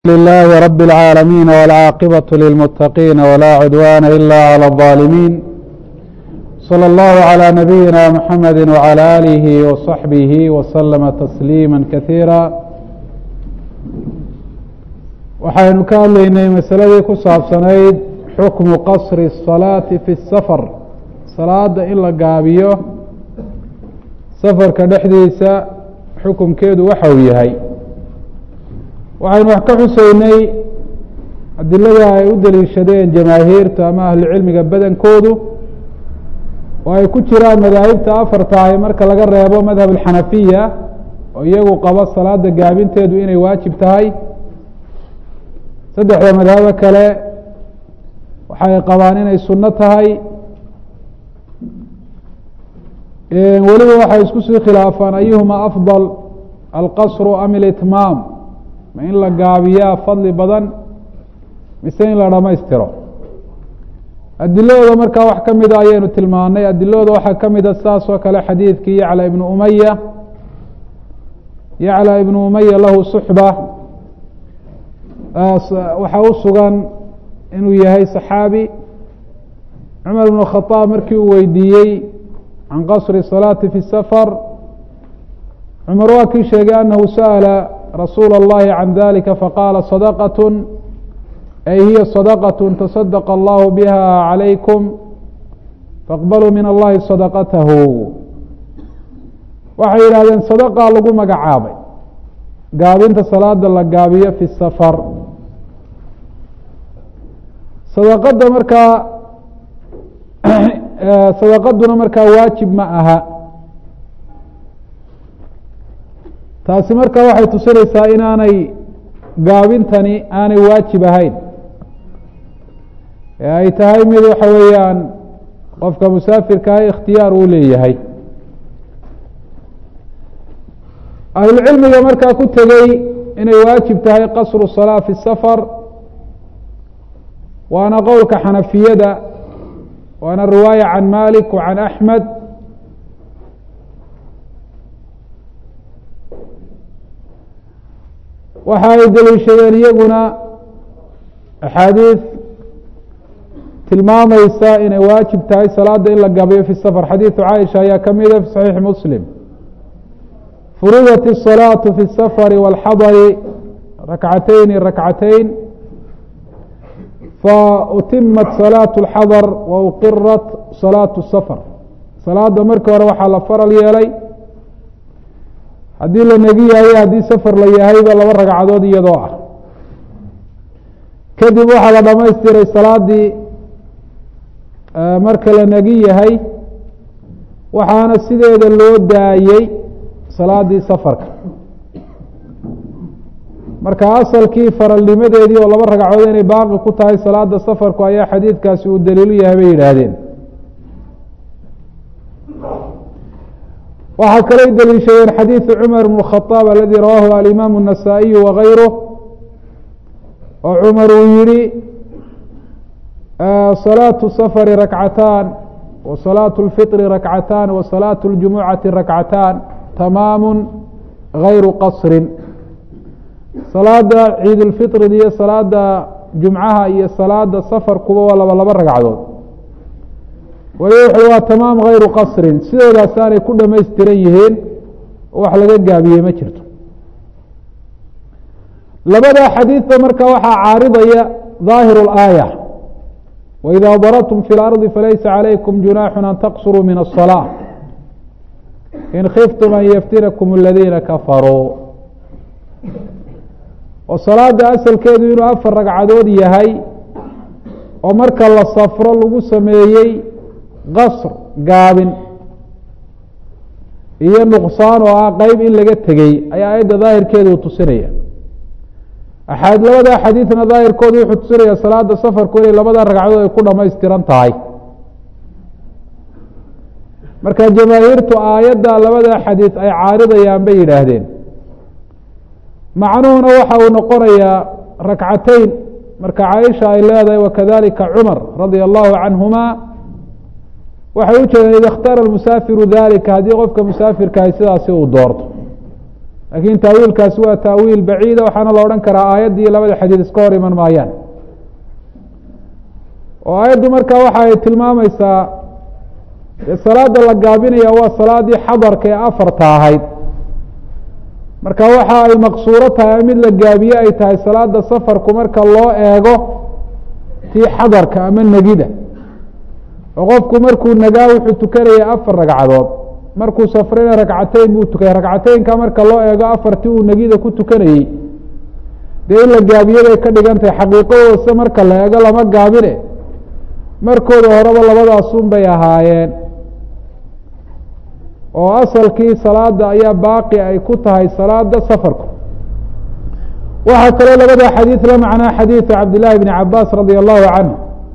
لله رب العالمين والعاقبة للمتقين ولا عدوان إلا على الظالمين صلى الله على نبينا محمد وعلى آله وصحبه وسلم تسليما كثيرا waxaynu ka hadlaynay masaladii ku saabsanayd xukmu qasri الصalaaةi fi الsafar salaada in la gaabiyo safarka dhexdiisa xukumkeedu waxa uu yahay waxaynu wax ka xuseynay adilada ay u daliishadeen jamaahiirta ama ahlucilmiga badankoodu oo ay ku jiraan madaahibta afarta ahi marka laga reebo madhab alxanafiya oo iyagu qabo salaada gaabinteedu inay waajib tahay saddexda madhabo kale waxay qabaan inay sunno tahay weliba waxay isku sii khilaafaan ayuhuma afضal alqasru am ilitmaam ma in la gaabiyaa fadli badan mise in la dhamaystiro adiladooda markaa wax ka mida ayaynu tilmaanay adiladooda waxaa ka mida saas oo kale xadiidkii yacla ibnu umaya yacla ibnu umaya lahu suxba waxaa u sugan inuu yahay saxaabi cumar ibnu khadaab markii uu weydiiyey can qasri salaati fi safar cumar waa kii sheegay anahu sa'ala rasuula اllahi can dalika faqaala sadaqaة ay hiya sadaqaة taصadaqa allahu biha calaykum faaqbaluu min allahi sadaqatahu waxay yidhahdeen sadaqaa lagu magacaabay gaabinta salaada la gaabiyo fi safar sadaqada markaa sadaqaduna markaa waajib ma aha taasi marka waxay tusinaysaa inaanay gaabintani aanay waajib ahayn ee ay tahay mid waxa weeyaan qofka musaafirkaah ikhtiyaar uu leeyahay ahlucilmiga markaa ku tegey inay waajib tahay qasru salaa fi safar waana qowlka xanafiyada waana riwaaya can malik wa can axmed waxa ay daliishadeen iyaguna axaadiis tilmaamaysa inay waajib tahay salaada in la gabiyo fi safar xadiidu caaisha ayaa ka mida fi saxiixi muslim furudat الصalaaةu fi الsafari wاlxadari rakcatayni rakcatayn fautimat salaaة اlxadar wa uqirat salaaة الsafar salaada markii hore waxaa la faral yeelay haddii la negi yahay haddii safar la yahayba laba ragcadood iyadoo ah kadib waxaa la dhamaystiray salaadii marka la negi yahay waxaana sideeda loo daayey salaadii safarka marka asalkii faralnimadeedii oo laba ragcadood inay baaqi ku tahay salaada safarku ayaa xadiidkaasi uu daliilu yahay bay yidhaahdeen waxaa kalay daliishadeen xadiiثu cmar bn الkhaطاab aladi rawaahu alimaamu النasaaئiyu wagayruh oo cumar uu yihi salaaةu safari rakcataan wa salaaةu اlfiطri rakcataan wa salaaةu اljumucati rakcataan tamaamu gayru qasrin salaada ciid اlfiطrida iyo salaada jumcaha iyo salaada safarkuba waa laba laba ragcadood waliba wuxu waa tamaam hayru qasrin sidoodaas aanay ku dhamaystiran yihiin oo wax laga gaabiyey ma jirto labada xadiidba marka waxaa caaridaya ظaahiru اlaaya waإida darabtum fi اlarضi falaysa calaykum junaaxu an taqsuruu min الصalaaة in khiftum an yaftinakum اladiina kafaruu oo salaada asalkeedu inuu afar ragcadood yahay oo marka la safro lagu sameeyey qasr gaabin iyo nuqsaan oo ah qeyb in laga tegey ayaa aayadda daahirkeedu tusinaya axaad labada xadiidna daahirkoodu wuxuu tusinaya salaada safarku inay labada ragcadood ay ku dhamaystiran tahay marka jamaahiirtu aayadda labada xadiid ay caaridayaan bay yidhaahdeen macnuhuna waxa uu noqonayaa rakcateyn marka caaisha ay leedahay wakadalika cumar radia allahu canhuma waxay u jeedeen ida اkhtaara musaafiru dalika haddii qofka musaafirkahay sidaasi uu doorto laakiin taawiilkaasi waa taawiil baciida waxaana la odhan karaa aayaddii labada xadiid iska hor iman maayaan oo aayaddu markaa waxa ay tilmaamaysaa salaada la gaabinaya waa salaadii xadarka ee afarta ahayd marka waxa ay maqsuuro tahay mid la gaabiye ay tahay salaada safarku marka loo eego tii xadarka ama negida oo qofku markuu nagaa wuxuu tukanaya afar ragcadood markuu safrina ragcateyn buu tukaya ragcateynka marka loo eego afartii uu negida ku tukanayey dee in la gaabiye bay ka dhigan tahay xaqiiqadoodase marka la eego lama gaabine markooda horeba labadaasun bay ahaayeen oo asalkii salaada ayaa baaqi ay ku tahay salaada safarku waxaa kaloo labada xadiid la macnaa xadiidu cabdillahi bni cabaas radia allahu canhu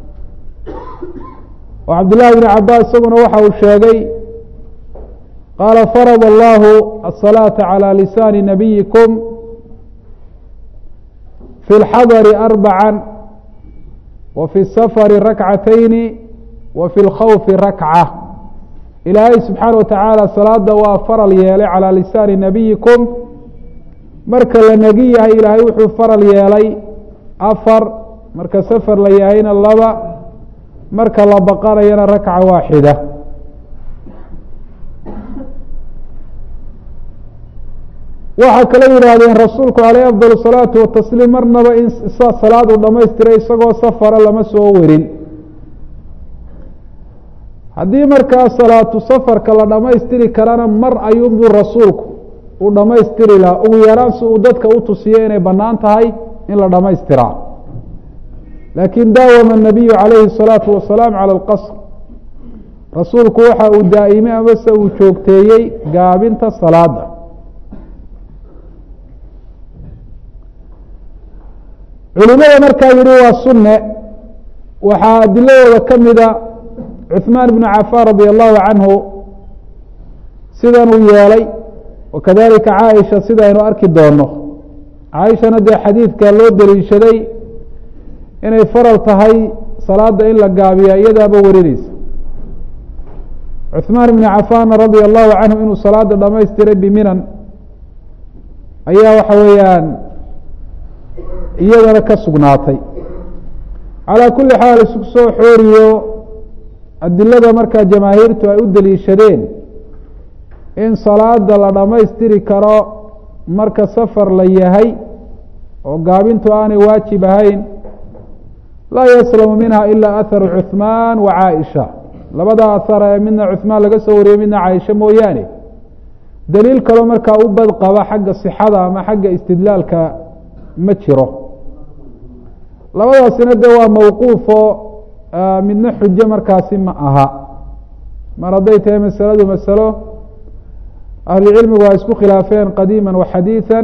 oo cabdillahi bni cabaas isaguna waxa uu sheegay qaala farad allahu aلsalaaةa calى lisaani nabiyikum fi اlxadari arbaca wa fi الsafari rakcatayni wa fi اlkhawfi rakca ilaahay subxaana watacaala salaada waa faral yeelay calaa lisaani nabiyikum marka la negi yahay ilaahay wuxuu faral yeelay afar marka safar la yahayna laba marka la baqanayana rakca waaxida waxaa kala yidhaahdeen rasuulku caleyh afdal salaatu watasliim marnaba in salaad uu dhamaystiray isagoo safara lama soo warin haddii markaa salaatu safarka la dhammaystiri karana mar ayuunbuu rasuulku uu dhammaystiri lahaa ugu yaraan si uu dadka u tusiyo inay bannaan tahay in la dhammaystiraa laakiin daawama الnabiyu calayhi الsalaatu wasalaam calى اlqasr rasuulku waxa uu daa'imay amase uu joogteeyey gaabinta salaada culimada markaa yihi waa sunne waxaa adiladooda ka mida cuثmaan bnu cafaan radi allahu canhu sidanuu yeelay wakadalika caaisha sidaynu arki doono caaishana dee xadiidka loo daliishaday inay faral tahay salaada in la gaabiya iyadaaba warineysa cuثmaan bni cafaanna radia allahu canhu inuu salaada dhamaystiray biminan ayaa waxa weeyaan iyadana ka sugnaatay calaa kuli xaal isku soo xooriyo adilada markaa jamaahiirtu ay u daliishadeen in salaada la dhammaystiri karo marka safar la yahay oo gaabintu aanay waajib ahayn laa yaslamu minha ila aharu cuثmaan wa caaisha labada ahara ee midna cuثmaan laga soo wariyey midna caaisha mooyaane daliil kaloo markaa u bad qaba xagga sixada ama xagga istidlaalka ma jiro labadaasina de waa mawquufo midna xujo markaasi ma aha mar hadday tahay masaladu masalo ahlucilmigu ay isku khilaafeen qadiima wa xadiiثa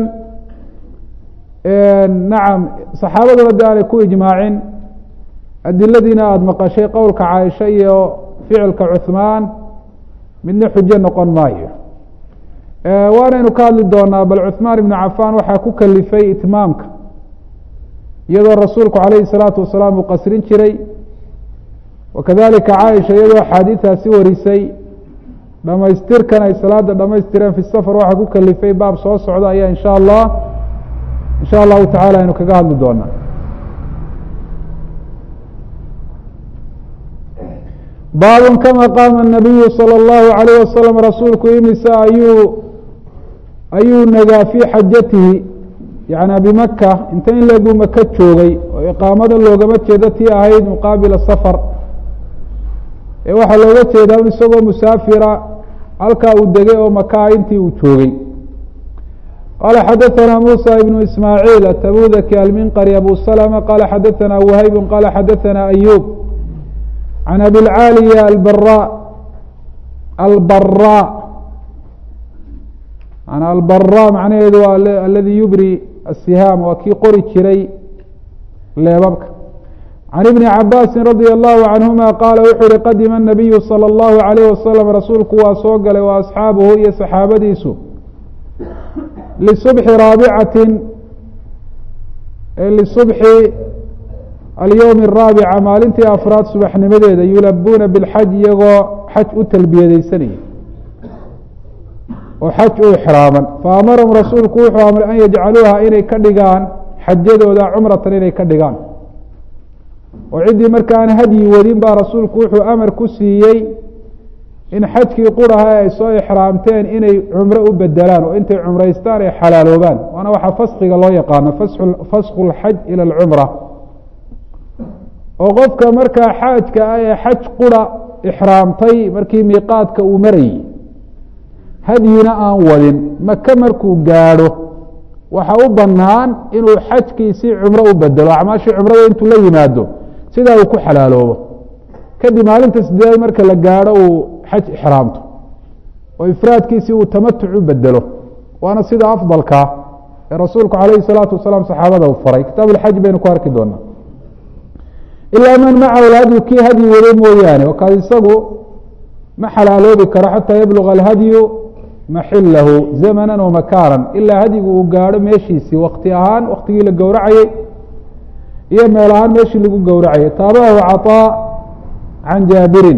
nacam saxaabaduna de aanay ku ijmaacin adiladiina aada maqashay qowlka caaisha iyo ficilka cuثmaan midna xujo noqon maayo waanaynu ka hadli doonaa bal cuثmaan ibnu cafaan waxaa ku kalifay itmaamka iyadoo rasuulku calayhi الsalaatu wasalaam uu qasrin jiray wakadalika caaisha iyadoo axaadiidaasi warisay dhamaystirkan ay salaada dhamaystireen fi safar waxaa ku kalifay baab soo socda ayaa insha allah insha allahu tacala aynu kaga hadli doonaa baabun kama qaama الnabiyu salى اllahu alayh wasalam rasuulku imise ayuu ayuu nagaa fii xajatihi yana bimaka inta in leeguu maka joogay oo iqaamada loogama jeedo tii ahayd muqaabila safar ee waxaa looga jeedaa un isagoo musaafira halkaa uu degay oo makaa intii uu joogay qala xadaثana musa ibnu ismaaعiil atabudaki alminqari abu slma qala xadaثana whayb qala xadaثana ayub can abilcaaliya albara albara an albara macnaheedu waa aladi yubri asihaam waa kii qori jiray leebabka can ibni cabaasi radi allahu canhuma qaala wuxuu yihi qadima الnabiyu salى اllahu alayh wasalam rasuulku waa soo galay wa asxaabuhu iyo saxaabadiisu lisubxi raabicatin lisubxi alyowmi araabica maalintii afraad subaxnimadeeda yulabuuna bilxaj iyagoo xaj u talbiyadeysanaya oo xaj u ixraaman faamarahum rasuulku wuxuu amray an yajcaluuha inay ka dhigaan xajadooda cumratan inay ka dhigaan oo ciddii markaan hadyi wadin baa rasuulku wuxuu amar ku siiyey in xajkii quraha ay soo ixraamteen inay cumro u bedelaan oo intay cumraystaan ay xalaaloobaan waana waxaa faskiga loo yaqaano fasku lxaj ila alcumra oo qofka markaa xaajka ah ee xaj qura ixraamtay markii miiqaadka uu marayey hadyina aan wadin maka markuu gaadho waxa u banaan inuu xajkiisii cumro u bedelo acmaashii cumrada intuu la yimaado sidaa uu ku xalaaloobo kadib maalinta sideedaad marka la gaadho uu xaj ixraamto oo ifraadkiisii uu tamatuc u bedelo waana sida afdalkaa ee rasuulku calayhi salaatu wasalaam saxaabada u faray kitaab alxaj baynu ku arki doonaa ilaa man macahu hadyu kii hadyi wado mooyaane oo kaas isagu ma xalaaloobi karo xataa yabluga alhadyu maxilahu zamanan wa makaanan ilaa hadyigu uu gaadho meeshiisii wakti ahaan waktigii la gowracayey iyo meel ahaan meeshii lagu gowracayay taabahu caطaa can jaabirin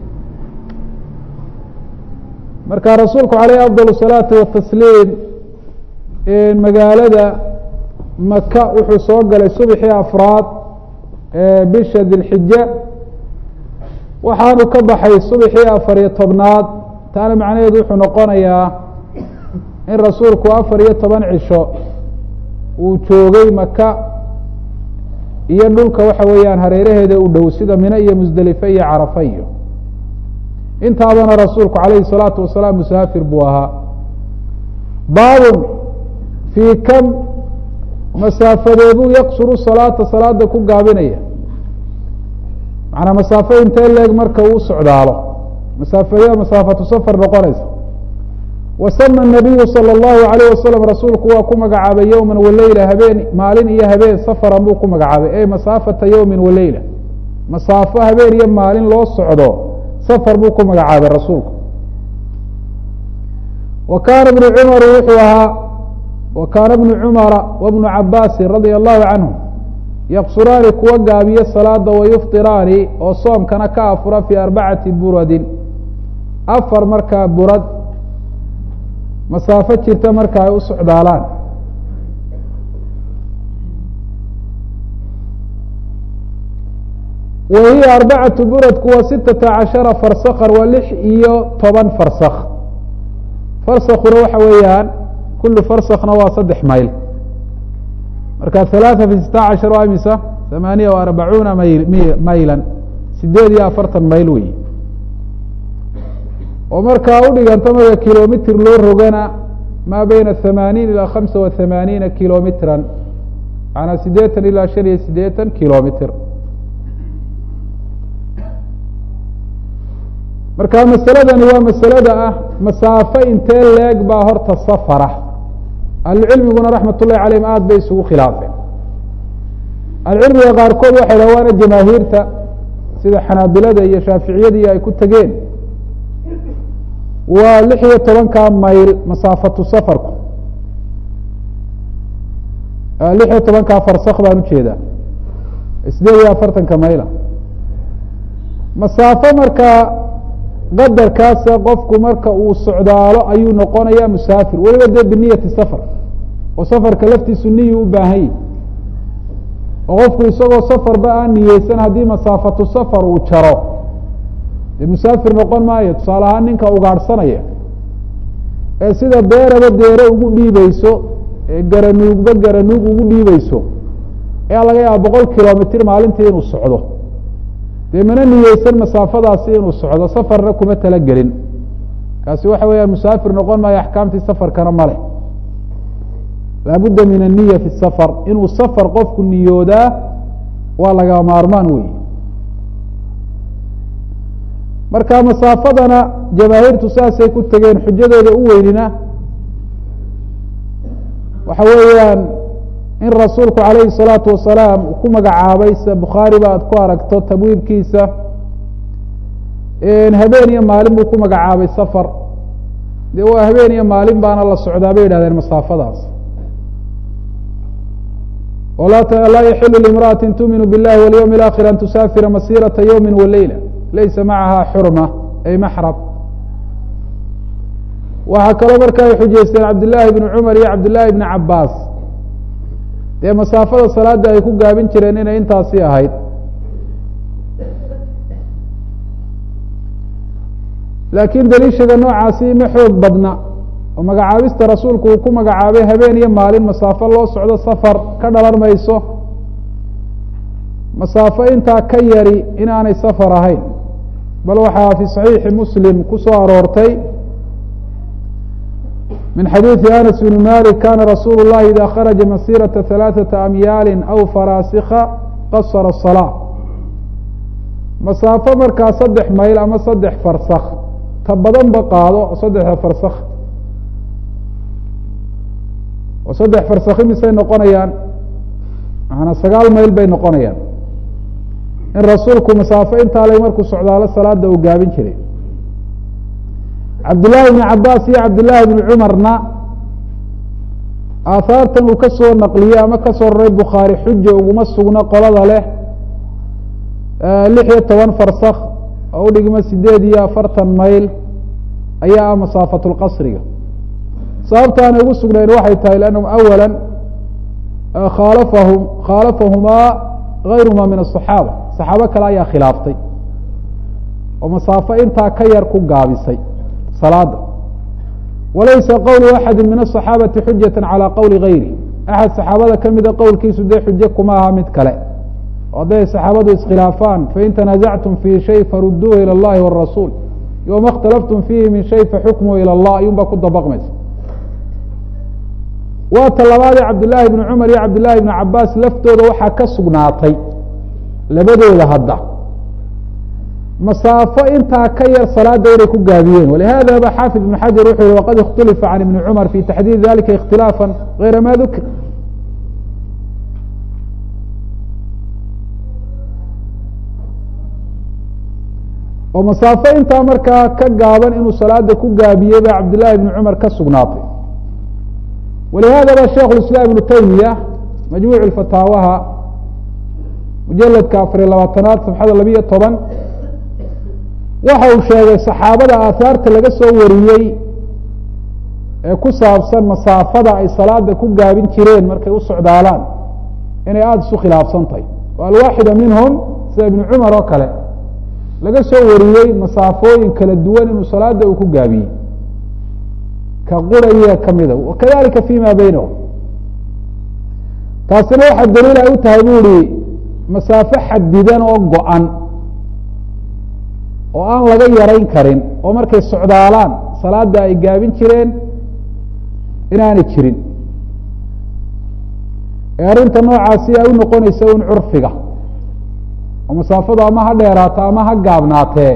marka rasuulku caleyh afdal الsalaati watasliim magaalada maka wuxuu soo galay subxii afraad bisha dilxija waxaanu ka baxay subxii afar iyo tobnaad taana macnaheedu wuxuu noqonayaa in rasuulku afar iyo toban cisho uu joogay maka iyo dhulka waxa weeyaan hareeraheeda u dhow sida mine iyo musdelife iyo carafa iyo intaabana rasuulku calayhi الsalaatu wasalaam musaafir buu ahaa baabun fii kam masaafadeebuu yaqsuru salaata salaada ku gaabinaya macnaa masaafo intee leeg marka uu socdaalo masaafeya masaafatu safar noqonaysa wasama nabiyu salى اllahu alayh wasalam rasuulku waa ku magacaabay yowma waleyla habeen maalin iyo habeen safaran buu ku magacaabay ey masaafata yowmi waleyla masaafo habeen iyo maalin loo socdo safar buu ku magacaabay rasuulku wa kaana bnu cumar wuxuu ahaa wa kaana bnu cumara wa bnu cabaasin radia allahu canhum yaqsuraani kuwa gaabiyo salaada wayuftiraani oo soomkana ka afura fii arbacati buradin afar markaa burad masaafo jirta marka ay u socdaalaan wa hiya arbacatu buradku waa sitata cashara farsakhan waa lix iyo toban farsak farsakuna waxa weeyaan kulu farsakna waa saddex mayl marka halaatha fi sita cashar waa imisa thamaaniya wa arbacuuna mayl maylan sideed iyo afartan mayl wey oo markaa udhiganta marka kilomitr loo rogana maa beyna thamaaniin ilaa khamsa wa thamaaniina kilomitran macanaa sideetan ilaa shan iyo sideetan kilomitr marka masaladani waa masalada ah masaafo intee leeg baa horta safara ahlucilmiguna raxmat ullahi calayhim aada bay isugu khilaafeen ahlucilmiga qaarkood waxay dhaha waana jamaahiirta sida xanaabilada iyo shaaficiyadii ay ku tegeen waa lix iyo tobanka mayl masaafatu safarku lix iyo tobankaa farsak baan ujeedaa sideed iyo afartanka mayla masaafo markaa qadarkaasa qofku marka uu socdaalo ayuu noqonaya musaafir weliba dee biniyati safar oo safarka laftiisu niyu u baahan yahi oo qofku isagoo safarba aan niyeysan haddii masaafatu safar uu jaro dee musaafir noqon maayo tusaale ahaan ninka ugaadhsanaya ee sida beeraba deere ugu dhiibeyso ee garanuugba garanuug ugu dhiibeyso ayaa laga yaaba boqol kilomitr maalintii inuu socdo dee mana niyeysan masaafadaasi inuu socdo safarna kuma talagelin kaasi waxa weeyaan musaafir noqon maayo axkaamtii safarkana male laabudda min aniya fi safar inuu safar qofku niyoodaa waa laga maarmaan wey marka masaafadana jamaahiirtu saasay ku tegeen xujadooda u weynina waxa weeyaan in rasuulku calayhi الsalaatu wasalaam uu ku magacaabay sida bukhaari ba aad ku aragto tabwiibkiisa habeen iyo maalin buu ku magacaabay safar dee waa habeen iyo maalin baana la socdaa bay yidhahdeen masaafadaas laa yaxilu limra'ati tuuminu biاllahi walyowm اlaakhir an tusaafira masirata ywmi waleyla laysa macaha xurma ay maxram waxaa kaloo marka ay xujaysteen cabdillaahi bni cumar iyo cabdillaahi bni cabaas dee masaafada salaada ay ku gaabin jireen inay intaasi ahayd laakiin daliishaga noocaasi ma xoog badna oo magacaabista rasuulku uu ku magacaabay habeen iyo maalin masaafo loo socdo safar ka dhalan mayso masaafo intaa ka yari inaanay safar ahayn bal waxaa fi صaxiixi muslim ku soo aroortay min xadiiثi anas bn malik kana rasuulu الlahi ida kharaja masiraةa ثalaaثaةa amyaali aw faraasikha qasara الصalاة masaafo markaa saddex mayl ama saddex farsak ta badanba qaado saddexda farsak oo saddex farsakhi misay noqonayaan maanaa sagaal mayl bay noqonayaan in rasuulku masaafo intaa lay markuu socdaalo salaada uu gaabin jiray cabdillaahi bni cabaas iyo cabdillaahi bni cumarna aahaartan uu ka soo naqliyey ama ka soo raray bukhaari xuja uguma sugno qolada leh lix iyo toban farsakh oo u dhigma sideed iyo afartan mayl ayaa ah masaafatulqasriga sababta aanay ugu sugnayn waxay tahay lanahum awala khaalafahum khaalafahumaa gayruhuma min asaxaaba saxaabo kale ayaa khilaaftay oo masaafo intaa ka yar ku gaabisay salaada walaysa qowlu axadi min asaxaabati xujata calى qowli gayri axad saxaabada kamida qowlkiisu dee xujo kuma aha mid kale oo hadday saxaabadu iskhilaafaan fain tanaasactum fi shay faruduuhu ilى اllahi wالrasuul yoma اkhtalaftum fiihi min shay faxukmuhu ilى اllah ayuun baa ku dabaqmaysa waa ta labaadee cabdillaahi bni cumar iyo cabdillaahi bni cabaas laftooda waxaa ka sugnaatay labadooda hadda masaafo intaa ka yar salaada inay ku gaabiyeen walihada ba xaafid ibn xajar wuxuu yihi waqad ikhtulifa can ibni cumar fi taxdiid dalika ikhtilaafa gayra ma dukir oo masaafo intaa markaa ka gaaban inuu salaada ku gaabiyey baa cabdillaahi bni cumar ka sugnaatay walihada ba sheikh islaam ibnu taymiya majmuuc fataawaha mujaladka afariy labaatanaad safxada labiyo toban waxa uu sheegay saxaabada aahaarta laga soo wariyey ee ku saabsan masaafada ay salaada ku gaabin jireen markay u socdaalaan inay aada isu khilaafsan tahay o alwaaxida minhum sida ibnu cumar oo kale laga soo wariyey masaafooyin kala duwan inuu salaada uu ku gaabiyey ka quraya kamida wakadalika fima baynahum taasina waxaa daliil ay u tahay bu ihi masaafo xadidan oo go-an oo aan laga yarayn karin oo markay socdaalaan salaada ay gaabin jireen inaanay jirin ee arrinta noocaasi ay u noqonaysa un curfiga oo masaafadu ama ha dheeraato ama ha gaabnaatee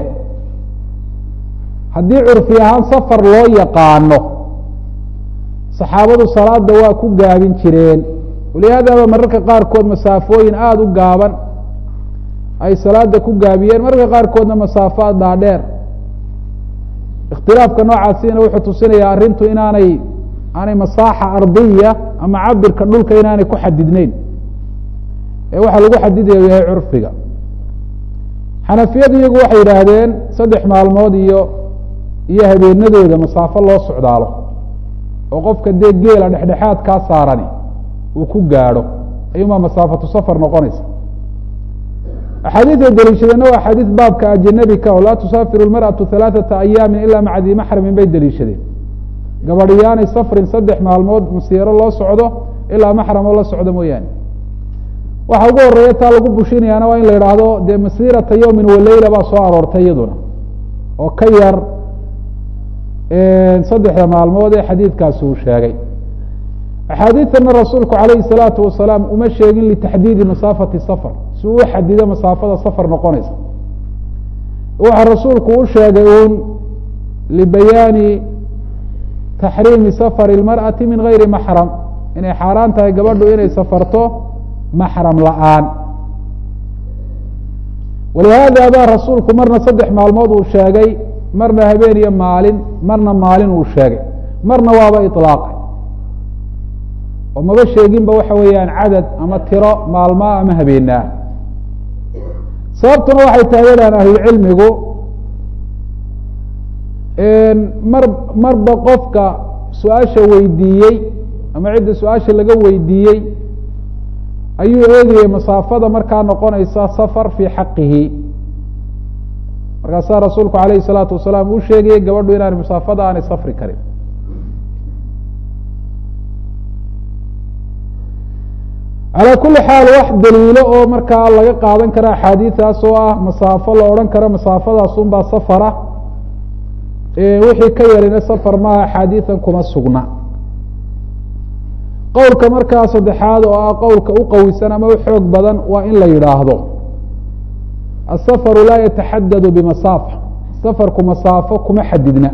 haddii curfi ahaan safar loo yaqaano saxaabadu salaada waa ku gaabin jireen walihaadaba mararka qaarkood masaafooyin aada u gaaban ay salaada ku gaabiyeen mararka qaarkoodna masaafo dhaadheer ikhtilaafka noocaasina wuxuu tusinayaa arrintu inaanay aanay masaaxa ardiya ama cabirka dhulka inaanay ku xadidneyn ee waxaa lagu xadidaya yahay curfiga xanafiyadu iyagu waxay yidhaahdeen saddex maalmood iyo iyo habeenadooda masaafo loo socdaalo oo qofka dee geela dhexdhexaad kaa saarani uu ku gaadho ayuunbaa masaafatu safar noqonaysa axaadiiday deliishadeenna waa axaadiis baabka ajanabi ka oo laa tusaafiru lmarأaةu ثalaaثaةa ayaamin ila maca dii maxramin bay deliishadeen gabadhiyaanay safrin saddex maalmood masiiro loo socdo ilaa maxramoo la socdo mooyaane waxa ugu horeeya taa lagu bushinayaana waa in la idhaahdo dee masiirata yowmin waleyla baa soo aroortay iyaduna oo ka yar saddexda maalmood ee xadiidkaasi uu sheegay axaadiidtana rasuulku calayhi الsalaatu wasalaam uma sheegin litaxdiidi masaafati safar si uu u xadido masaafada safar noqonaysa waxa rasuulku u sheegay uun libayaani taxriimi safari اlmarأati min gayri maxram inay xaaraan tahay gabadhu inay safarto maxram la-aan walihaada baa rasuulku marna saddex maalmood uu sheegay marna habeen iyo maalin marna maalin uu sheegay marna waaba iطlaaqay oo maba sheeginba waxa weeyaan cadad ama tiro maalmaa ama habeenaa sababtuna waxay tahay yadhahan ahlulcilmigu mar marba qofka su-aasha weydiiyey ama cidda su-aasha laga weydiiyey ayuu eegayay masaafada markaa noqonaysa safar fii xaqihi markaasaa rasuulku alayhi salaatu wasalaam uu sheegayay gabadhu inaan masaafada aanay safri karin calaa kuli xaal wax daliilo oo markaa laga qaadan kara axaadiidaas oo ah masaafo la odhan karo masaafadaas unbaa safara wixii ka yarina safar maaha axaadiidan kuma sugna qowlka markaa saddexaad oo ah qowlka u qawisan ama u xoog badan waa in la yidhaahdo asafaru laa yataxadadu bimasaafa safarku masaafo kuma xadidna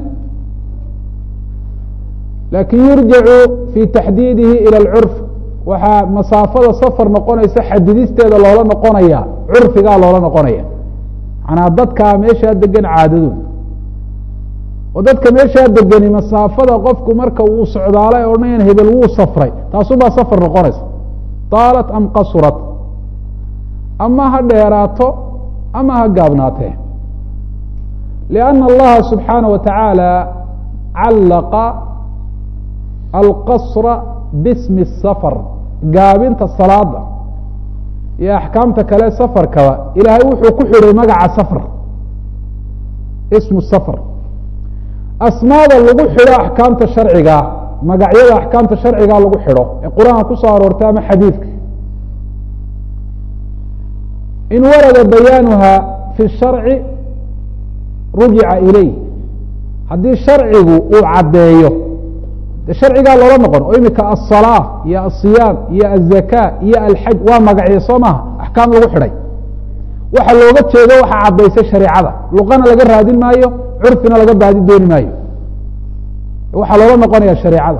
lakin yurjacu fi taxdiidihi ilى اlcurf waxaa masaafada safar noqonaysa xadidisteeda loola noqonaya curfigaa loola noqonaya manaa dadkaa meeshaa degan caadadooda oo dadka meeshaa degani masaafada qofku marka uu socdaala e odhanayan hebel wuu safray taasubaa safar noqonaysa taalat am qasurat ama ha dheeraato ama ha gaabnaatee lianna allaha subxaana wa tacaala callaqa alqasra bismi safar gaabinta salaada iyo axkaamta kale safarkaba ilaahay wuxuu ku xidhay magaca safar ismu safar asmaada lagu xidho axkaamta sharcigaa magacyada axkaamta sharcigaa lagu xidho ee qur-aanka kusoo aroortay ama xadiidka in warada bayaanuha fi sharci rujica ilayh haddii sharcigu uu caddeeyo de sharcigaa loola noqon oo imika aلsalaa iyo asiyaam iyo aلzaka iyo alxaj waa magacyo soo maha axkaam lagu xidhay waxa looga jeedo waxa caddaysay shareecada luqana laga raadin maayo curfina laga baadi dooni maayo waxaa loola noqonaya shareecada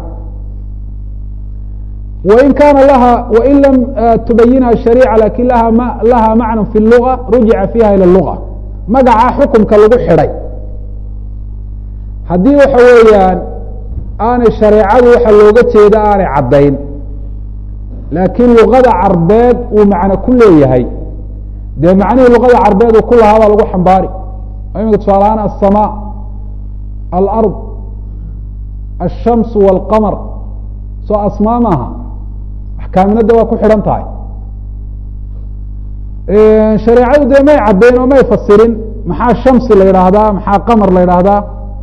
wain kaana laha wain lam tubayinha shariica lakin laha m laha macna fi luga rujica fiha ilى luga magaca xukumka lagu xidhay haddii waxa weeyaan aanay shareecadu waxa looga jeeda aanay caddayn laakiin luqada carbeed uu macno ku leeyahay dee macnihii luqada carbeed uu ku lahaa baa lagu xambaari imika tusaale ahaan aلsamaa alard الshamsu wاlqamar soo asmaa maaha axkaaminada waa ku xidhan tahay shareecadu dee may caddayn oo may fasirin maxaa shamsi la yidhaahdaa maxaa qamar la yidhaahdaa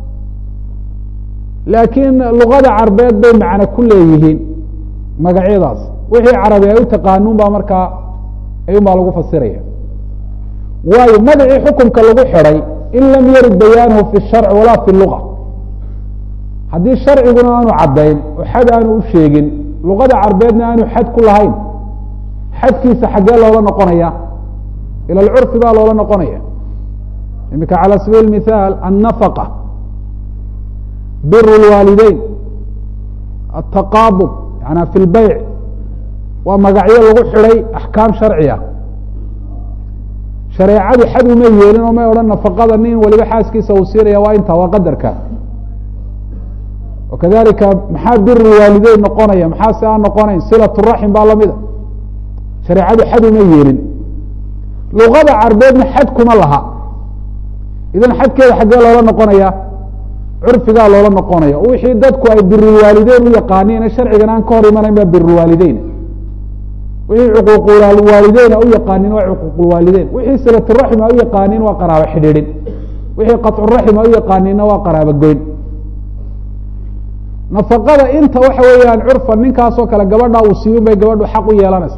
laakiin luqada carbeed bay macno ku leeyihiin magacyadaas wixii carabi ay u taqaanuun baa markaa ayuun baa lagu fasiraya waayo magacii xukumka lagu xidhay in lam yarid bayaanuhu fi sharc walaa fi luga haddii sharciguna aanu caddayn oo xad aanu u sheegin luqada carbeedna aanu xad ku lahayn xadkiisa xaggee loola noqonaya ila alcurfi baa loola noqonaya imika calى sabiil mithaal annafaqa bir اlwaalideyn ataqaabud yana fi lbeyc waa magacyo lagu xidhay axkaam sharciya shareecadu xad uma yeelin oo may odhan nafaqada nin waliba xaaskiisa uu siinaya waa inta waa qadarka wakadalika maxaa bir lwaalideyn noqonaya maxaa si aan noqonayn silat raxim baa lamida shareecadu xad uma yeelin luqada carbeedna xad kuma laha idan xadkeeda xaggee loola noqonaya curfigaa loola noqonaya wixii dadku ay birulwaalideyn u yaqaaniin sharcigan aan ka hor imanayn baa birulwaalideyn wixii cuquuqulwaalideyna u yaqaanin waa cuquuqulwaalideyn wixii silaturaxim a u yaqaanin waa qaraabo xidhiidhin wixii qaطcuraxim a u yaqaaninna waa qaraabo goyn nafaqada inta waxa weeyaan curfan ninkaasoo kale gabadha uu siiyun bay gabadhu xaq u yeelanaysa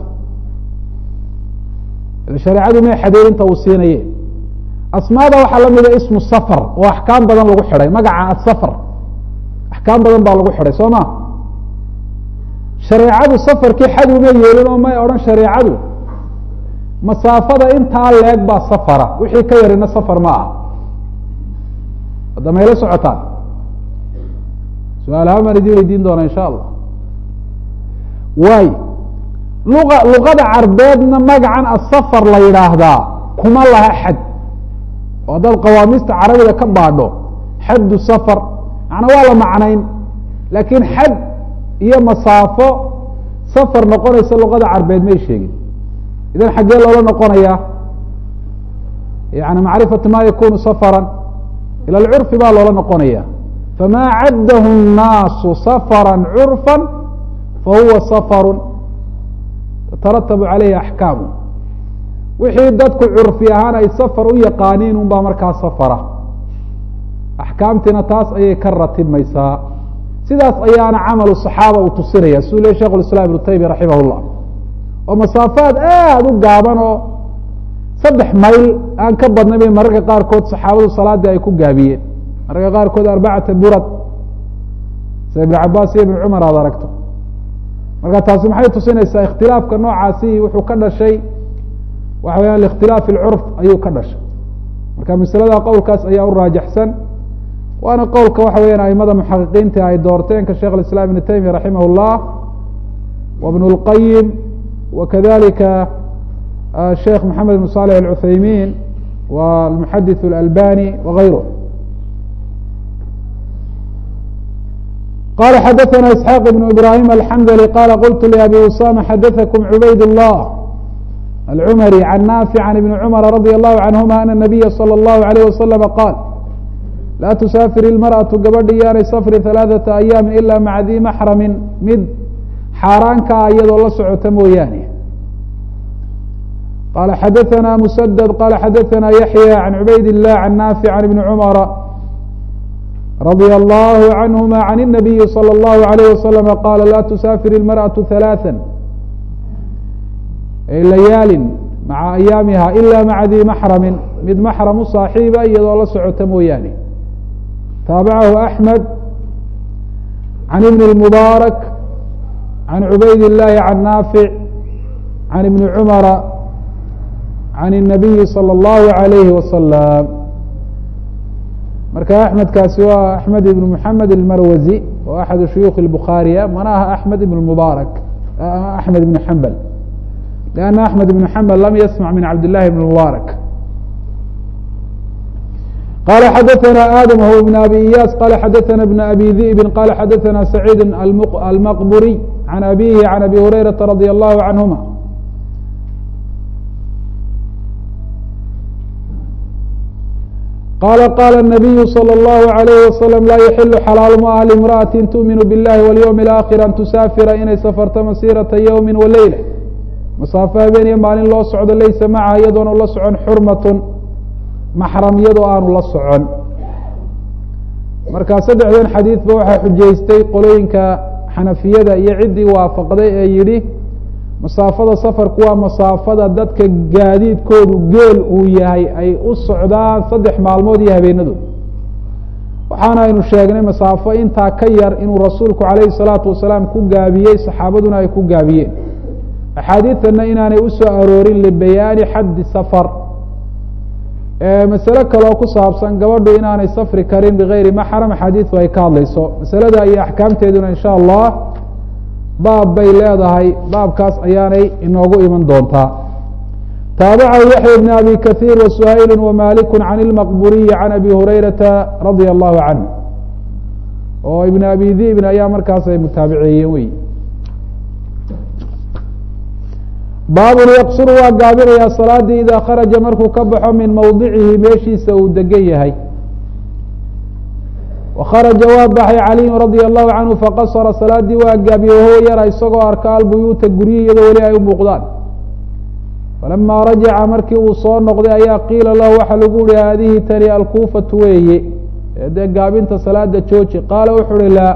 shareecadu may xadeed inta uu siinaye asmaada waxaa lamida ismu safar oo axkaam badan lagu xidhay magaca asafar axkaam badan baa lagu xidhay soo ma shareecadu safarkii xad uma yeelin oo may odhan shareecadu masaafada intaa leeg baa safara wixii ka yarina safar ma aha hadda mayla socotaan su-aalahaan baan idin weydiin doona insha allah waay luqa luqada carbeedna magacan asafar la yidhaahdaa kuma laha xad oo haddaad qawaamiista carabiga ka baadho xaddu safar macnaa waa la macnayn laakiin xad iyo masaafo safar noqonaysa luqada carbeed may sheegin idan xaggee loola noqonaya yani macrifatu ma yakunu safaran ila curfi baa loola noqonaya famaa caddahu الnaasu safara curfa fahuwa safaru tataratabu calayhi axkaamu wixii dadku curfi ahaan ay safar u yaqaaniin un baa markaa safara axkaamtiina taas ayay ka ratibmaysaa sidaas ayaana camalu صaxaaba uu tusinaya siduu ley shekh islam ibnu taymiya raximah llah oo masaafaad aada u gaaban oo saddex mayl aan ka badnay bay mararka qaarkood saxaabadu salaadii ay ku gaabiyeen mararka qaarkood arbacata burad sida ibn cabaas iyo ibn cumar aad aragto marka taasi maxay tusinaysaa ikhtilaafka noocaasi wuxuu ka dhashay waxa weyaan likhtilaaf ilcurf ayuu ka dhashay marka masalada qowlkaas ayaa u raajaxsan waana qowlka waxa weyaan aimada muxaqiqiinta ay doorteen ka sheekh islam ibn taymiya raximah اllah wa bn اlqayim wa kadalika sheekh maxamed ibn salix alcuthaymin wa almuxadith اlalbani wagayru qala xadaثna isxaaq ibn ibrahim alxamdli qala qultu labi usama xadaثakum cubayd الlah alcumari can naafic can ibni cumar radi allahu canhuma ana nabiya salى اllahu alayh wasalam qaal laa tusaafir ilmarأaةu gabadhi yaanay safri ثalaaثaةa ayaami ila maca dii maxramin mid xaaraanka ah iyadoo la socota mooyaane qala xadaثna msdd qala xadaثna yaحyى can cubayd الlah can naafic can ibni cumara radي allahu canهuma can الnabiyi slى اllahu عalayh waslama qala laa tusaafir ilmarأaةu ثalaaثa layaalin maca ayaamiha ila maca dii maxramin mid maxram u saaxiiba iyadoo la socota mooyaane taabacahu axmed can ibn اlmubaarak can cubayd اllahi can naafic can ibni cumara can الnabiyi salى اllahu عalayhi wasalam marka axmedkaasi waa axmed ibn muxamed almarwazi oo axadu shuyuukh اlbukhaariya mana aha axmed ibn mubaarak axmed ibn xambal لأn أحmed بن حmbل lm ysmع min cabd للhi بن mubارك qال xadثna آdم هو بن أbي إyاس qال xadثna بن أbي ذئب qال xadثna سعيid الmqبري عن أbيه عن أbي هريرة رضي الله عنهma qال qال النبي صلى الله عليه وسلم laa يحل xلاal ma ah لامرأة تؤmiن bاللahi واليوم الآkhر an تusاfira inay sفرto masيرaةa yوم وleyلة masaafo habeen iyo maalin loo socdo laysa macaha iyadoona la socon xurmatun maxram iyadoo aanu la socon marka saddexdan xadiidba waxaa xujaystay qolooyinka xanafiyada iyo ciddii waafaqday ee yidhi masaafada safarku waa masaafada dadka gaadiidkoodu geel uu yahay ay u socdaan saddex maalmood iyo habeenadood waxaana aynu sheegnay masaafo intaa ka yar inuu rasuulku calayhi salaatu wasalaam ku gaabiyey saxaabaduna ay ku gaabiyeen axaadiidtana inaanay u soo aroorin libayaani xaddi safar masale kaloo ku saabsan gabadhu inaanay safri karin bigayri maxram axaadiidu ay ka hadlayso masalada iyo axkaamteeduna insha allah baab bay leedahay baabkaas ayaanay inoogu iman doontaa taabacahu yaxya bn abi kahiir wa suhayl wamaliku can ilmaqburiyi can abi hurayrata radia allahu canhu oo ibn abi dibn ayaa markaas ay mutaabiceeyeen wey baabun yaqsuru waa gaabinayaa salaadii idaa kharaja markuu ka baxo min mawdicihi meeshiisa uu degan yahay wa kharaja waa baxay caliyu radia allahu canhu faqasara salaadii waa gaabiye wahuwa yara isagoo arka albuyuuta guryihi iyadoo weli ay u muuqdaan falamaa rajaca markii uu soo noqday ayaa qiila lahu waxaa lagu yihi haadihi tani alkuufatu weeye ee dee gaabinta salaada jooji qaala wuxu uhi laa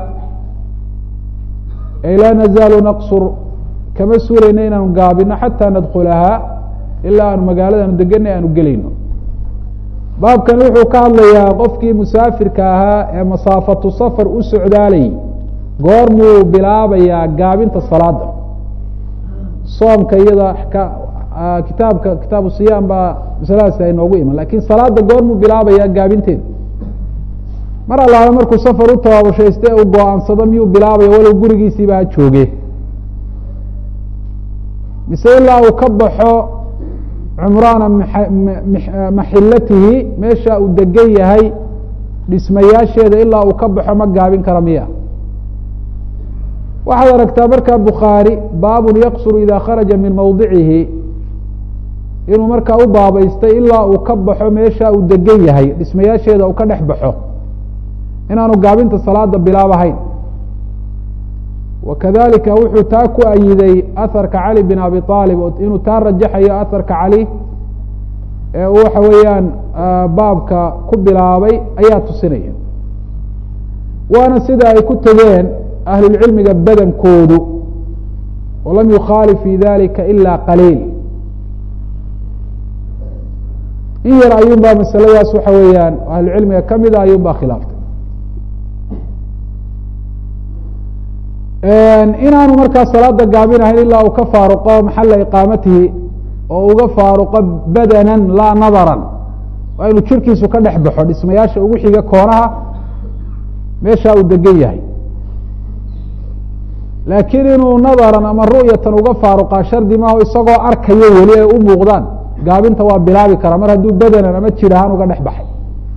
ay laa nazaalu naqsur kama suurayno inaanu gaabino xataa nadkulahaa ilaa aanu magaaladaanu deganay aanu gelayno baabkan wuxuu ka hadlayaa qofkii musaafirka ahaa ee masaafatu safar u socdaalayy goormuu bilaabayaa gaabinta salaada soomka iyada kitaabka kitaabu siyaam baa masaladaasi ay noogu iman lakin salaada goormuu bilaabayaa gaabinteeda mar allaala markuu safar u tabaabashayste uu go-aansado miyuu bilaabaya walow gurigiisiiba ha jooge mise ilaa uu ka baxo cumraana maxilatihi meesha uu degan yahay dhismayaasheeda ilaa uu ka baxo ma gaabin kara miya waxaad aragtaa markaa bukhaari baabun yaqsuru ida kharaja min mawdicihi inuu markaa u baabaystay ilaa uu ka baxo meesha uu degan yahay dhismayaasheeda uu ka dhex baxo inaanu gaabinta salaada bilaabahayn wakadalika wuxuu taa ku ayiday aharka cali bin abi aalib inuu taa rajaxayo aharka cali ee uu waxa weeyaan baabka ku bilaabay ayaa tusinaya waana sida ay ku tegeen ahlulcilmiga badankoodu walam yukhaalif fi dalika ila qaliil in yar ayuun baa masaladaas waxa weeyaan ahlucilmiga kamida ayuun baa khilaaftay inaanu markaa salaada gaabinahayn ilaa uu ka faaruqo maxala iqaamatihi oo uga faaruqo badanan laa nadaran waa inuu jirkiisu ka dhex baxo dhismayaasha ugu xiga koonaha meesha uu degan yahay laakiin inuu nadaran ama ru'yatan uga faaruqaa shardi maaho isagoo arkayo weli ay u muuqdaan gaabinta waa bilaabi karaa mar hadduu badanan ama jir ahaan uga dhex baxay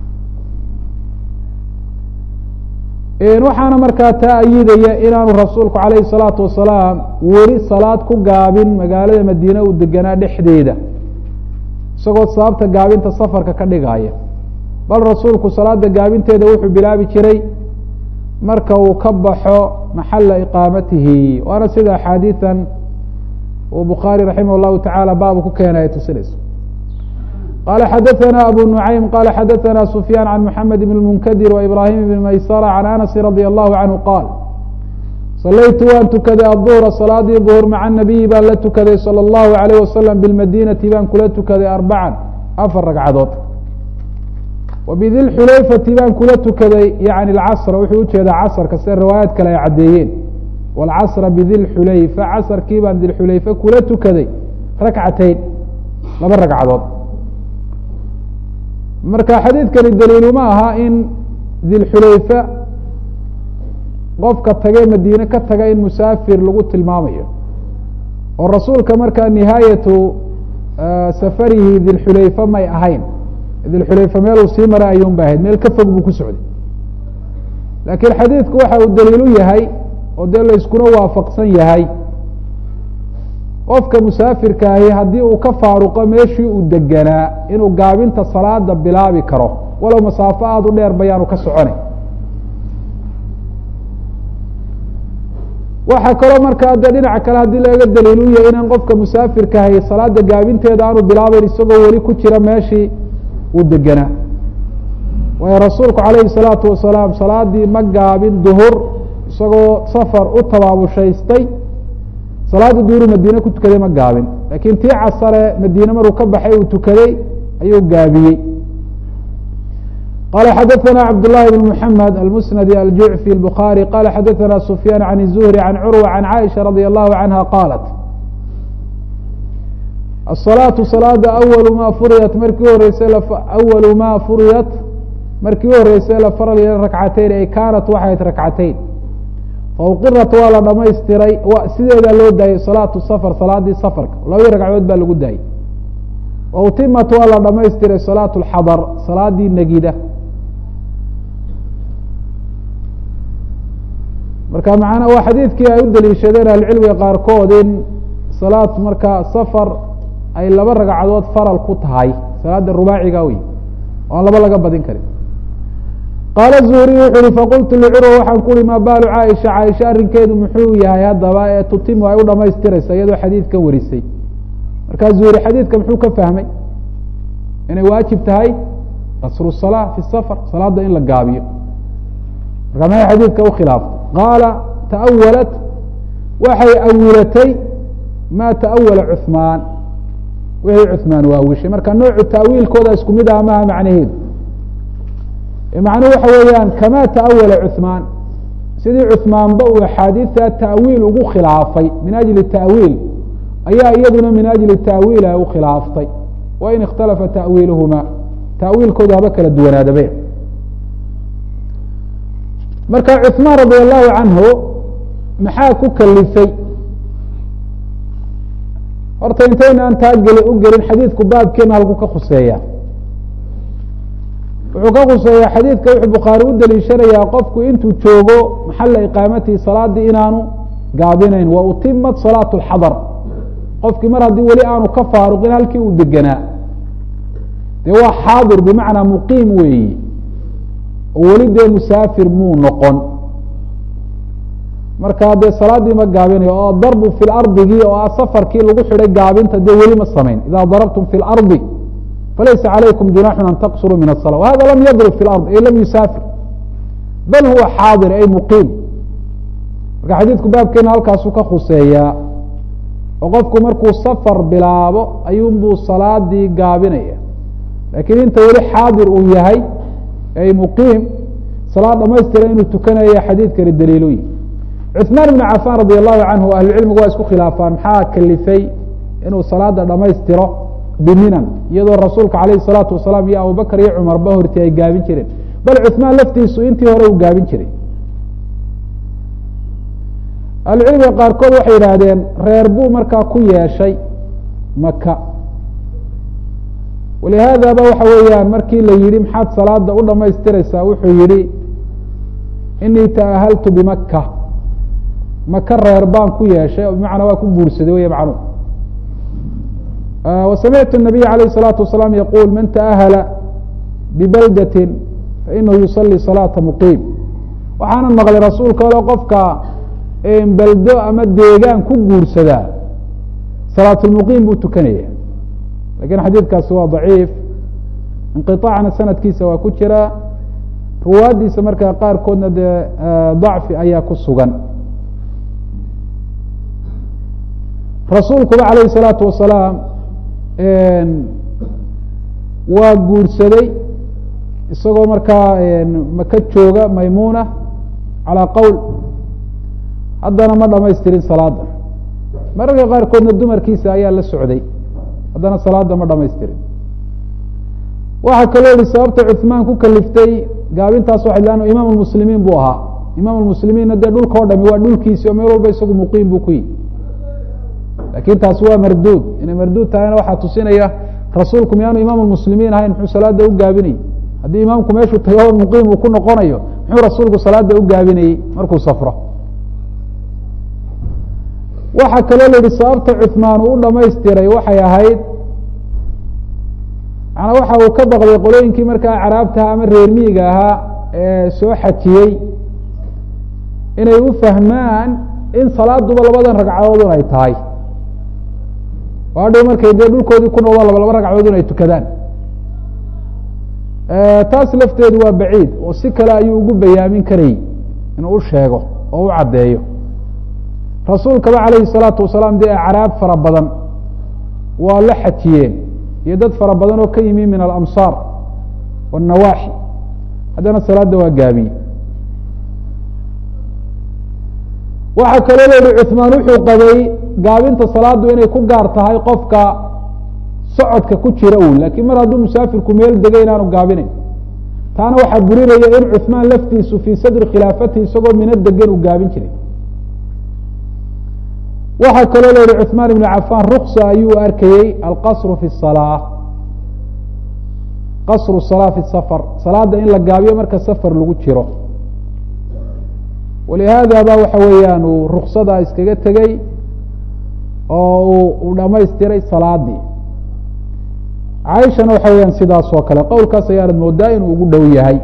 waxaana markaa taa ayidaya inaanu rasuulku calayhi الsalaatu wasalaam weli salaad ku gaabin magaalada madiine uu deganaa dhexdeeda isagoo sababta gaabinta safarka ka dhigaya bal rasuulku salaada gaabinteeda wuxuu bilaabi jiray marka uu ka baxo maxala iqaamatihi waana sida axaadiian uu bukhaari raximah llahu tacaala baabu ku keenay ay tusinayso qala xadaثna abu nuعaym qala xadaثna sufyaan can mحamed bn munkadir وibrahim bn maysara can anasi radي allahu canhu qaal salaytu waan tukaday aلظuhra salaadii ظuhr maca nabiyi baan la tukaday salى اllahu عalيyh wasalam biاlmadinati baan kula tukaday arbacan afar ragcadood wabidilxulayfati baan kula tukaday yani casra wuxuu ujeedaa casrka sida riwaayaad kale ay caddeeyeen wاlcasra bidilxulayfa casrkii baan dilxulayfe kula tukaday rakcateyn laba ragcadood marka xadiidkani daliiluma aha in dilxulayfa qofka tage madiine ka taga in musaafir lagu tilmaamayo oo rasuulka markaa nihaayatu safarihi dilxulayfa may ahayn dilxulayfa meeluu sii mara ayuun ba ahayd meel ka fog buu ku socday laakiin xadiidku waxa uu daliilu yahay oo dee layskuna waafaqsan yahay qofka musaafirkaahi haddii uu ka faaruqo meeshii uu deganaa inuu gaabinta salaada bilaabi karo walow masaafo aada u dheer bayaanu ka soconay waxaa kaloo markaa de dhinaca kale haddii laga daliilu yahay inaan qofka musaafirkaahi salaada gaabinteeda aanu bilaabeyn isagoo weli ku jira meeshii uu deganaa waayo rasuulku calayhi salaatu wasalaam salaadii ma gaabin duhur isagoo safar u tabaabushaystay salaada duuru madiine ku tukaday ma gaabin lakin tii casare madiine maruu ka baxay uu tukaday ayuu gaabiyey qala xadaثna cabd لlahi بn mحamed almusnadi aljucfi الbخarي qala xadaثna sufyaan عan الzuhri عan curwa عan caiشha radي الlahu canha qalat الصalaaةu salaada awalu ma furiyat markii horeysay awalu ma furiyat markii u horeysay la faral yeel rakcateyn ay kaanat waxayd rakcateyn fauqirat waa la dhamaystiray sideedaa loo daayey salaatu safar salaadii safarka labadii ragcadood baa lagu daayey wa utimat waa la dhamaystiray salaatu lxadar salaadii negida marka macana waa xadiidkii ay u daliishadeen ahlucilmiga qaarkood in salaad markaa safar ay laba ragcadood faral ku tahay salaada rubaaciga wey oo aan laba laga badin karin qaala zuhriy wuxu uhi faqultu licurwa waxaan ku uhi maa baalu caaisha caaisha arrinkeedu muxuu yahay haddaba ee tutimu ay u dhamaystiraysa iyadoo xadiidka warisay markaa zuhri xadiidka muxuu ka fahmay inay waajib tahay qasru salaa fi safar salaada in la gaabiyo markaa maxay xadiidka ukhilaafta qaala ta'awalat waxay awilatay ma ta'awala cuثmaan wixii cuثmaan waawishay marka noocu ta'wiilkooda isku mid ah maha macnaheedu macnuhu waxa weeyaan kama ta'awala cuثmaan sidii cuثmaanba uu axaadiidta ta'wiil ugu khilaafay min ajli ta'wiil ayaa iyaduna min ajli ta'wiila u khilaaftay wain ikhtalafa ta'wiiluhuma ta'wiilkooda haba kala duwanaadabe marka cuثmaan radi allahu canhu maxaa ku kalifay horta intaynaan taa geli u gelin xadiidku baabkeena halku ka khuseeya wuxuu ka khuseeyaa xadiidka wuxuu bukhaari u daliishanayaa qofku intuu joogo maxala iqaamatihi salaadii inaanu gaabinayn wa utimat salaatu اlxadar qofkii mar haddii weli aanu ka faaruqin halkii uu deganaa dee waa xaadir bimacnaa muqiim weeyi oo weli dee musaafir muu noqon marka dee salaaddii ma gaabinayo oo darbu fi lardigii oo ah safarkii lagu xidhay gaabinta dee weli ma samayn ida darabtum fi lardi falaysa calaykum junaxun an taqsuruu min asala wahada lam yadrib fi lard ay lam yusaafir bal huwa xaadir ay muqiim marka xadiidku baabkeena halkaasuu ka khuseeyaa oo qofku markuu safar bilaabo ayuunbuu salaadii gaabinaya laakiin inta weli xaadir uu yahay ay muqiim salaad dhamaystira inuu tukanaya xadiidkani daliiluyi cuثmaan ibn cafan radi allahu canhu ahlucilmigu waa isku khilaafaan maxaa kalifay inuu salaada dhamaystiro biminan iyadoo rasuulka alayh الsalaatu wasalaam iyo abubakr iyo cumarba horti ay gaabin jireen bal cuثmaan laftiisu intii hore uu gaabin jiray ahlucilmiga qaarkood waxay yidhaahdeen reer buu markaa ku yeeshay maka walihaadaba waxa weeyaan markii la yihi maxaad salaada u dhamaystiraysaa wuxuu yihi inii taahaltu bimaka maka reer baan ku yeeshay bimacnaa waa ku guursaday wey macnuhu wasamictu الnabiy alayh الsalaatu wasalaam yaquul man taahala bibaldatin fainahu yusalii salaata muqiim waxaana maqlay rasuulka ole qofka beldo ama deegaan ku guursadaa salaatulmuqiim buu tukanaya lakin xadiidkaasi waa daciif inqiطaacna sanadkiisa waa ku jira ruwaaddiisa markaa qaarkoodna dee dacfi ayaa ku sugan rasuulkuba alayh الsalaatu wasalaam waa guursaday isagoo markaa maka jooga maymuna calى qowl haddana ma dhamaystirin salaada mararka qaarkoodna dumarkiisa ayaa la socday haddana salaada ma dhamaystirin waxaa kaloo yihi sababta cuثmaan ku kaliftay gaabintaas waxay lan imaam اmuslimiin buu ahaa imaam اmuslimiinna dee dhulka o dhami waa dhulkiisi oo meel walba isagu muqiim buu ku yihi lakin taasi waa marduud inay marduud tahayna waxaa tusinaya rasuulku miyaanu imaam muslimiin ahayn muxuu salaada u gaabinayey haddii imaamku meeshuu tago muqiim uu ku noqonayo muxuu rasuulku salaada u gaabinayey markuu safro waxaa kaloo la yihi sababta cuثmaan uu u dhamaystiray waxay ahayd manaa waxa uu ka baqday qolooyinkii markaa acraabtaha ama reer miyiga ahaa ee soo xajiyey inay u fahmaan in salaaduba labadan ragcadoodun ay tahay oo hadhow markay dee dhulkoodii ku noqdaan laba laba ragcadood in ay tukadaan taas lafteedu waa baciid oo si kale ayuu ugu bayaamin karayy inuu u sheego oo u caddeeyo rasuulkaba calayhi الsalaatu wasalaam dee acraab fara badan waa la xajiyeen iyo dad fara badan oo ka yimi min alamsaar wالnawaaxi haddana salaada waa gaabiye waxaa kaloo la yihi cuثmaan wuxuu qabay gaabinta salaadu inay ku gaar tahay qofka socodka ku jira un lakin mar hadduu musaafirku meel degay inaanu gaabinayn taana waxaa burinaya in cuثmaan laftiisu fii sadri khilaafatihi isagoo mina degan uu gaabin jiray waxaa kaloo la yihi cuثmaan ibn cafan ruksa ayuu arkayey alqasru fi الsalaa qasru salaa fi safar salaada in la gaabiyo marka safar lagu jiro walihaada ba waxa weeyaan uu ruksada iskaga tegey oo uu dhamaystiray salaadii caaishana waxa weyaan sidaas oo kale qowlkaas ayaanad moodaa inuu ugu dhow yahay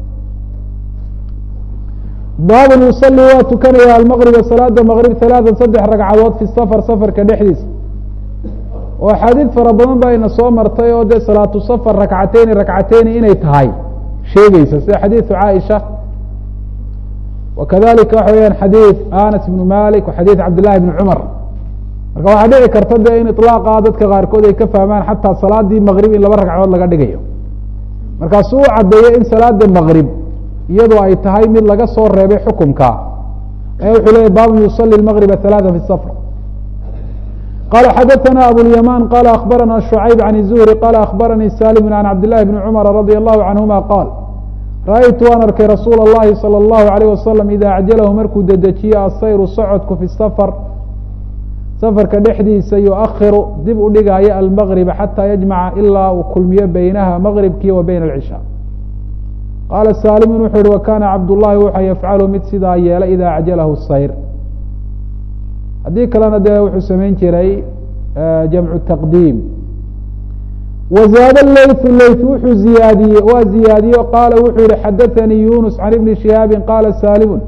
baabun yusali waa tukanaya almaqriba salaada maqrib halaatan saddex ragcadood fi safar safarka dhexdiisa oo axaadiid fara badan ba ina soo martay oo dee salaatu safar rakcateyni rakcateyni inay tahay sheegeysa sida xadiidu caaisha wakadalika waxa weyaan xadiid anas ibnu malik wa xadiid cabd llahi bni cumar marka waxaa dhici karta de in iطlaaqa dadka qaarkood ay ka fahmaan xataa salaadii maqrib in laba ragcadood laga dhigayo markaasuu u caddeeyey in salaada maqrib iyadoo ay tahay mid laga soo reebay xukumka ee wuxuu leeyay baabun yusali maqriba halaata fi safr qala xadaثna abulyaman qala akhbarana shucayb can الzuhri qala akhbaranii salim can cabd llahi bni cumara radi allahu canhuma qaal ra-aytu waan arkay rasuula اllahi salى اllahu alayh wasalam ida acjalahu markuu dedejiyo asayru socodku fi safar safarka dhexdiisa yuakhiru dib u dhigaayo almaqriba xataa yajmaca ilaa uu kulmiyo beynaha maqribkii wa beyna alcishaa qaala saalimun wuxuu yihi wakana cabdullahi wuxa yafcalu mid sidaa yeela ida acjalahu sayr haddii kalena dee wuxuu samayn jiray jamcu taqdiim wazaada leytu leyt wuxuu ziyaadiyey waa ziyaadiye qaala wuxuu yihi xadaثanii yunus can ibni shihaabi qaala salimu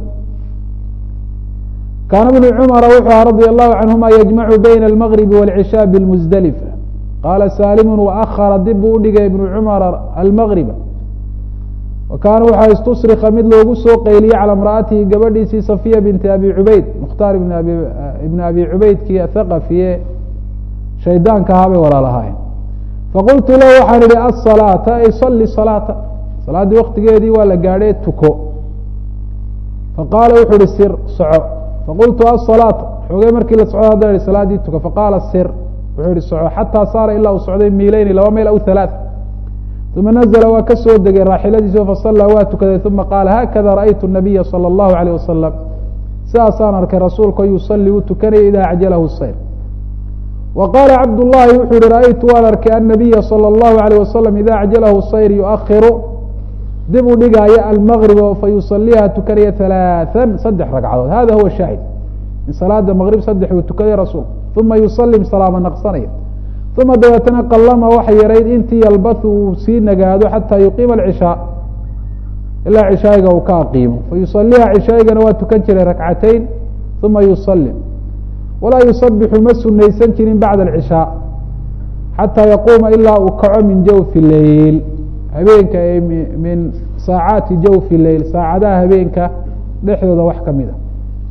kaana bnu cumara wuxuu aha radi allahu canhuma yajmacu bayna almagribi wاlcishaa biاlmusdelifa qaala salimu waahara dib buu udhigay ibnu cumara almagriba wa kaana waxaa istusrika mid loogu soo qeyliyey calى imra'atihi gabadhiisii safiya binti abi cubayd mukhtaar ibn abi cubaydkii athaqafiye shaydaanka ahaa bay walaalahaayeen faqultu lahu waxaan idhi asalaata ay sali salaata salaaddii waktigeedii waa la gaadhee tuko faqaala wuxuu ihi sir soco faqultu asalaata xoogey markii la socdo haddaan ihi salaaddii tuko faqaala sir wuxuu ihi soco xataa saara ilaa uu socday miileyni laba mayl aw halaat uma nazla waa ka soo degay raaxiladiisi fasallaa waa tukaday uma qaala haakada ra'aytu nabiya salى اllahu alayh wasalam sidaasaan arkay rasuulka yusalii uu tukanaya ida acjalahu sayr wa qaala cabdullaahi wuxuu yihi ra'aytu waan arkay annabiya salى اllahu alayh wasalam ida acjalahu sayr yuakhiru dib u dhigaayo almagriba fayusaliiha tukanaya halaaan saddex ragcadood hada huwa shaahid in salaada maqrib saddex uu tukaday rasuulku uma yusalim salaama naqsanaya uma dabeetana qalama waxa yarayd intii yalbathu uu sii nagaado xataa yuqiima alcishaa ilaa cishaayiga uu ka aqiimo fayusaliiha cishaayigana waa tukan jiray rakcatayn uma yusalim walaa yusabixu ma sunaysan jirin bacda alcishaa xataa yaquuma ilaa uu kaco min jawfi leyl habeenka ee min saacaati jawfi leyl saacadaha habeenka dhexdooda wax kamid a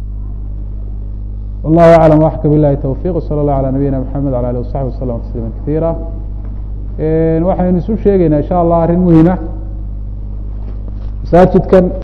wallahu aclam waxka bilahi towfiq wsala allah alى nabiyina mxamed ala alih wasaxbi waslama tasliima kasiira waxaynu isu sheegeynaa insha allah arrin muhima masaajidkan